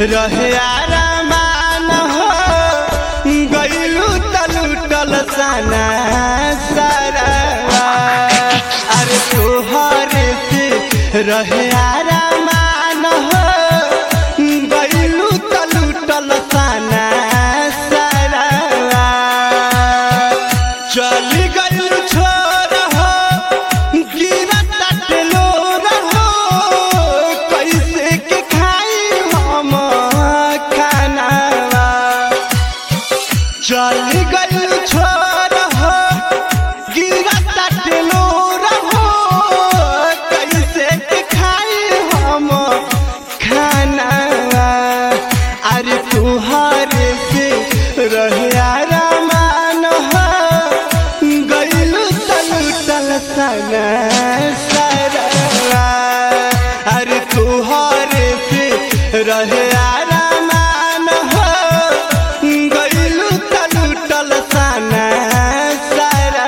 रहे आरामान हो गईलू तलुटल सना सारा अरे तोहरे से रहे आरामान हो गईलू तलुटल सना सारा चली गईलू छोर हो गिरा तटलो रहो कैसे के खाई हम खानावा चल गई छोर हो गिरा तटलो रहो कैसे के खाई हम खानावा अरे तुहारे से रहे आरामान हो गईलू तलुटल सना सारा अरे तुहारे से रहे आरामान हो गईलू तलुटल सना सारा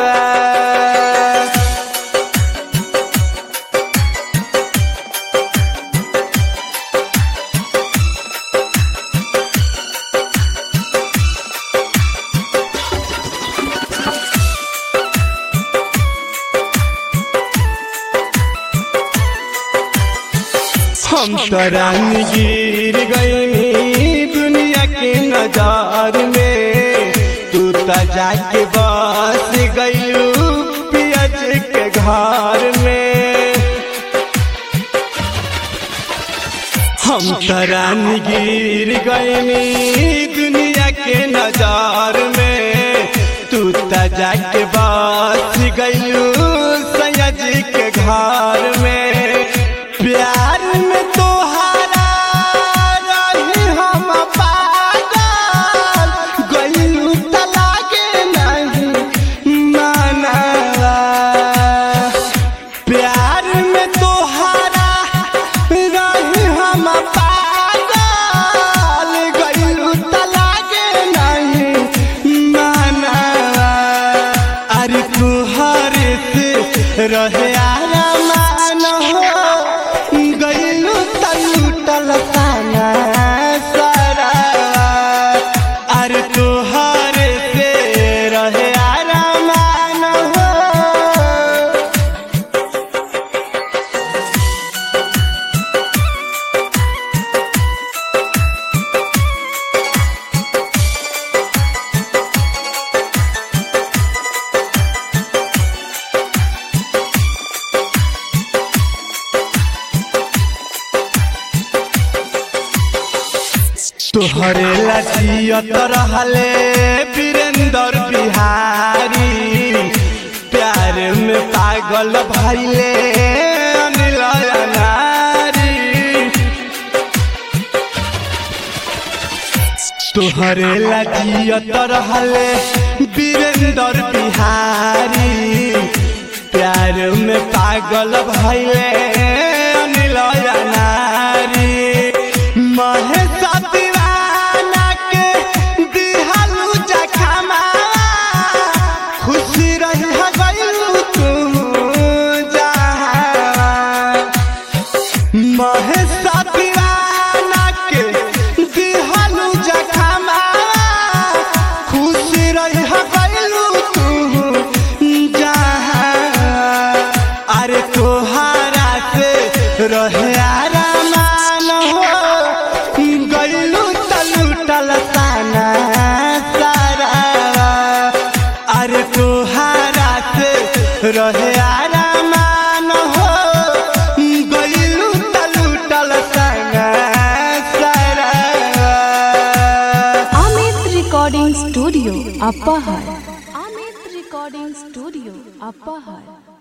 हम तरान गिर गईनी दुनिया के नजार में तू त जाके बस गईलू पियज के घर में हम तरान गिर गईनी दुनिया के नजार में तू त जाके बस गईलू सयाज के घर में प्यार में तोहारा रही हम पागल गईलू त लागे नहीं मानवा प्यार में तोहारा रही हम पागल गईलू त लागे नहीं मानवा अरे तुहरे से रहे आरामान हो गईलू तलुटल ताना सारा अरे तुहरे से रहे आरामान हो तोहरे लजियत रहले वीरेंद्र बिहारी प्यार में पागल भैले अनिल नारी तोहरे लजियत रहले वीरेंद्र बिहारी प्यार में पागल भैले अनिल नारी महेश दीवाना के दिहलू जखमा खुशी रही गईलू तू जहाँ महेश दीवाना के दिहलू जखमा खुशी रही गईलू तू जहाँ अरे तोहारा से रहे आरामान हो गईलू तलुटल ताना सारा अरे तोहारा से रहे आरामान हो गईलू तलुटल ताना सारा Amit Recording Studio, Appahar. Amit Recording Studio, Appahar.